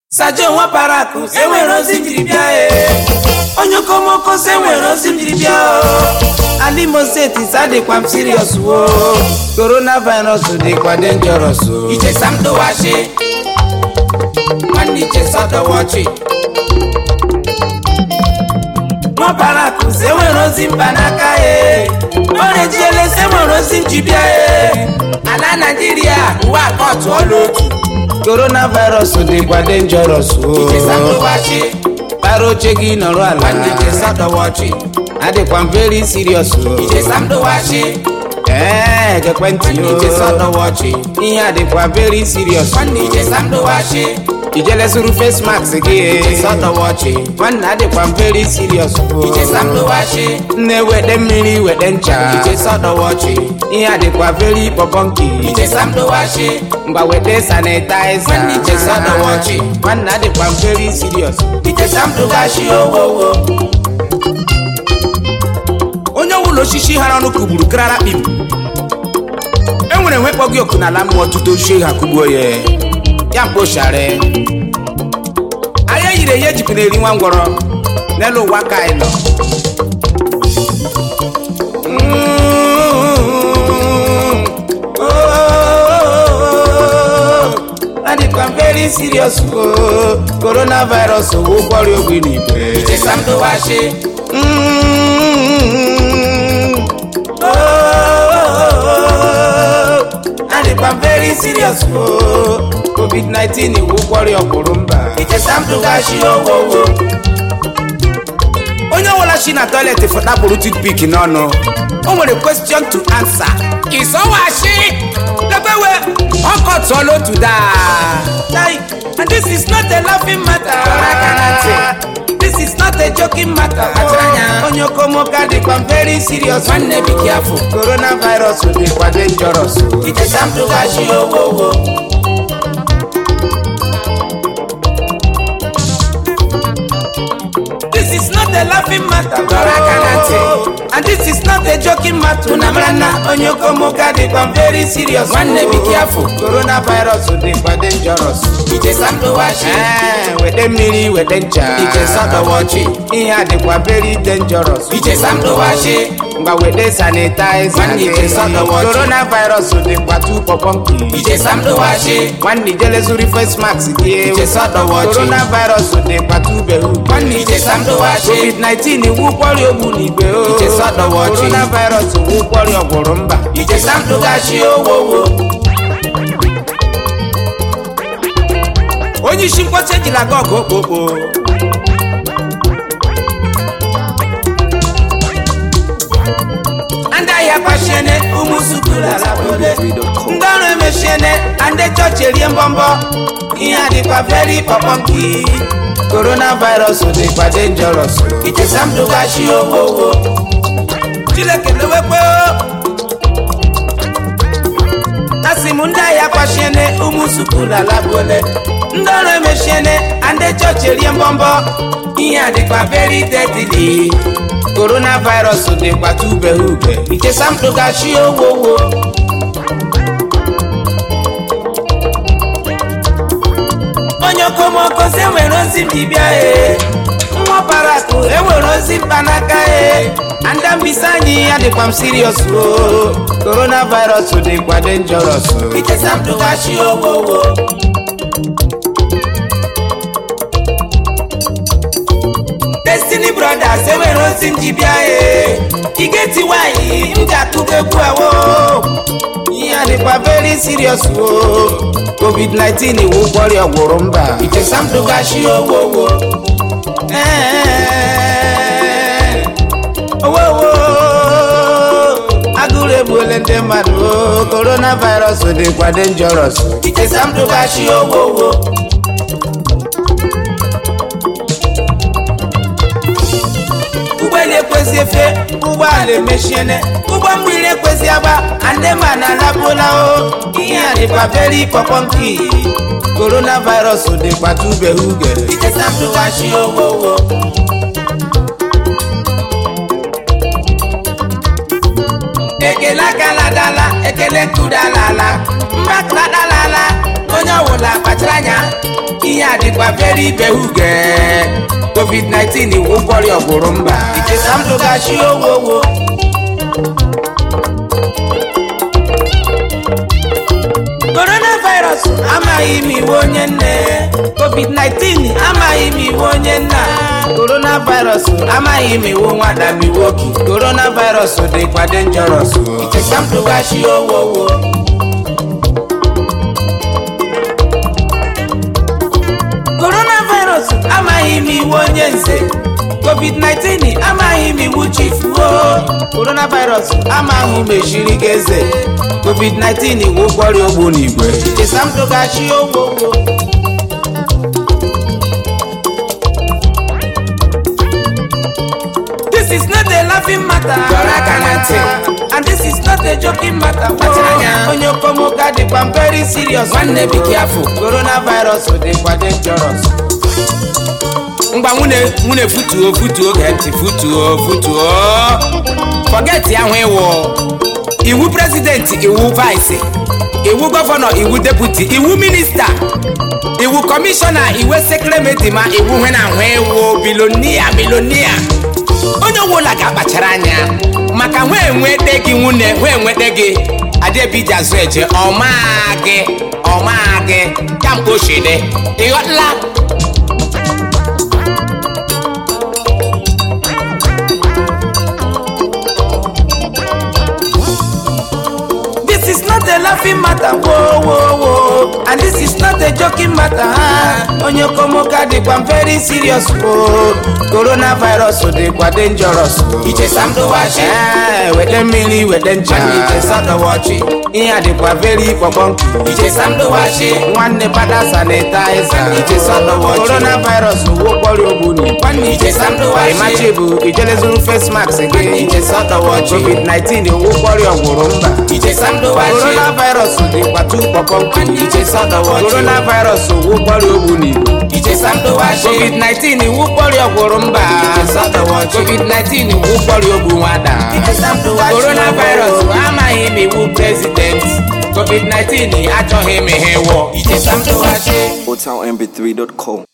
sajo nwa parakụ enwere ozi m jiri bịa e onye okomoko si enwere ozi m jiri bịa o alimo steeti sadịkwa m sirios wo coronavirus dịkwa dengeros o ichesa m dụwachi nwanne ichesa dọwachi nwa parakụ si enwere ozi mba n'aka e orejiele si enwere ozi m ji bịa e ala naijiria uwe akọtụ ọla otu coronavirus dịkwa dangerous o para oche gị nọrọ ala adịkwa m very serious o ee ekwentị o ihe adịkwa very serious ijele zuru face mask gị nwanne adịkwa m very serious o nne wede mmiri wede ncha ihe adịkwa very pọpọnki ngwa wede sanitaiza nwanne adịkwa m very serious onye ọbụla osisi hara ọnụ kugburu karara kpim enwere nwekpọ gị oku n'ala mmụọ tutu ochie ha kugbuo ya ya mkpochara anya yiri eyi ejikwa na-eri nwa ngwọrọ n'elu ụwa ka anyị nọ adịkwa m very serious o coronavirus bụ ụkwọrịa ogbe n'igwe adịkwa m very serious o covid-19 iwu ụkwọrịa ọkwụrụ mba onye ọbụla shi na toilet fọtapụrụ toothpick n'ọnụ o nwere question to answer ịzọwashi lebewe ọkọtụọla otu daa and this is not a laughing matter this is not a joking matter onye okomoka dịkwa m very serious nwanne be careful coronavirus dịkwa dangerous This is not a laughing matter. And this is not a joking matter. Unamrana onye okomoka dịkwa m very serious. Nwanne be careful. Coronavirus dịkwa dangerous. Ee, wede mmiri wede ncha. Ihe a dịkwa very dangerous. Ngwa wede sanitizer. Coronavirus dịkwa too pọpọnki. Nwanne ijele zuru face mask gị. Coronavirus dịkwa too behu. covid-19 iwu kwọrịa ogbu n'igwe o coronavirus iwu kwọrịa ọgwụrụ mba onye isi mkpọcha ejila aga ọgụ okpokpo ndị ahịa kpachiene ụmụ sukulu alabole ndị ọrụ emechiene ndị chọọchị erie mbọmbọ ihe a dịkwa very pọpọnki coronavirus dịkwa dangerous ichesa m dụgachi owowo chileke lewekwe asị m ndị ahịa kpachiene ụmụ sukulu alabole ndị ọrụ emechiene ndị chọọchị erie mbọmbọ ihe a dịkwa very deadly coronavirus dịkwa tubeghe ube ichesa m dụgachi owowo onye okomoko si enwere ozi dibịa e nwa parakụ enwere ozi mkpanaka e anda mbisa anyị ya dịkwa m sirios o coronavirus dịkwa dangerous ichesa m dụghachi owowo destiny brothers enwere ozi m ji bịa e igeti nwanyị m ji akụgo egwu awo ihe a dịkwa very serious o covid-19 iwu kwọrịa ọgwụrụ mba ichesa m dụgachi owowo owowo agụrụ egbuole ndị mmadụ o coronavirus dịkwa dangerous ichesa m dụgachi owowo ụgbọelu ekwezi efe ụgbọala emechiene ụgbọ mmiri ekwezi agba andema na alapụla o ihe a dịkwa very pọpọnki coronavirus dịkwa tubeghị uge ichesamdụghachi owowo ekele akala dala ekele nkudalala mbakradalala onye ọbụla kpachara anya ihe a dịkwa very ibehuge covid-19 iwu ụkwọrị ọgwụrụ mba ichesamdụgachi owowo coronavirus amaghị m iwu onye nne covid-19 amaghị m iwu onye nna coronavirus amaghị m iwu nwada m iwu oki coronavirus dịkwa dangerous ichesamdụgachi owowo coronavirus amaghị m iwu onye nze covid-19 amaghị m iwu chief o coronavirus amaghị m eshiri gị eze covid-19 iwu kwọrịa ogbu n'igwe chesamdụgachi ogwogwo This is not a laughing matter. Dọrọ aka na ntị. And this is not a joking matter. Kpachara anya. Onye okomoka dịkwa very serious. Nwanne be careful. Coronavirus dịkwa dangerous. ngwa nwune nwune futuo futuo gee ntị futuo futuo forget ya nwe iwu iwu prezidenti iwu vice iwu gọvanọ iwu deputi iwu minista iwu kọmishọna iwu sekretari ma iwu nwe na nwe iwu bilonia bilonia onye ọbụla ga-akpachara anya maka nwe enwete gị nwunye nwe enwete gị adebiji azụ eje ọmaa gị ọmaa gị kamgbe ochide ịghọtala This is not a laughing matter. Whoa, whoa, whoa. And this is not a joking matter. huh? Onye okomoka dịkwa very serious. Oh, coronavirus dịkwa dangerous. Ichesamdụwachi. Eh, wete mmiri wete ncha. Ichesamdụwachi. Ihe a dịkwa very kpọkpọnku. Ichesamdụwachi. nwanne pada sanitaiza Ichesamdụwachi. coronavirus wụkpọrọ ogbuni Ichesamdụwachi. ịmachi bụ ijelezuru face mask gị Ichesamdụwachi. covid-19 wụkpọrọ ọgwụrụ mba Ichesamdụwachi. coronavirus dịkwa tu kpọkpọnku Ichesamdụwachi. coronavirus wụkpọrọ ogbuni Ichesamdụwachi. covid-19 wụkpọrọ ọgwụrụ mba Ichesamdụwachi. covid-19 wụkpọrọ ogbu nwada Ichesamdụwachi. coronavirus amaghị m iwu president covid-19 achọghị m ihe wụ Ichesamdụwachi. HotelMB3.com.